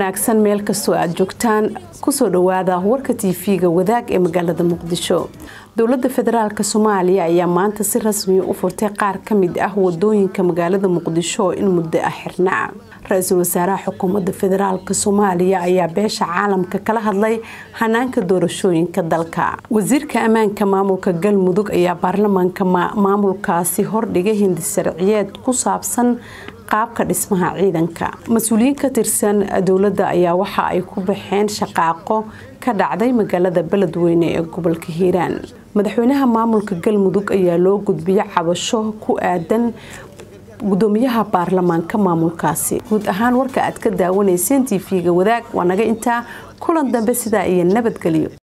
wanaagsan meel kastoo aad joogtaan kusoo dhawaada warka tv-ga wadaag ee magaalada muqdisho dowlada federaalk soomaaliya ayaa maanta si rasmiya u furtay qaar ka mid ah wadooyinka magaalada muqdisho oo in muddo ah xirnaa ra-iisul wasaaraha xukuumadda federaalk soomaaliya ayaa beesha caalamka kala hadlay hanaanka doorashooyinka dalka wasiirka ammaanka maamulka galmudug ayaa baarlamaanka maamulkaasi hordhigay hindisharciyeed ku saabsan qaabka dhismaha ciidanka mas-uuliyiin ka tirsan dowladda ayaa waxa ay ku baxeen shaqaaqo ka dhacday magaalada beledweyne ee gobolka hiiraan madaxweynaha maamulka galmudug ayaa loo gudbiyay cabasho ku aadan gudoomiyaha baarlamaanka maamulkaasi guud ahaan warka aad ka daawanayseen tv-ga wadaag waa naga intaa kulan dambe sidaa iyo nabadgelyo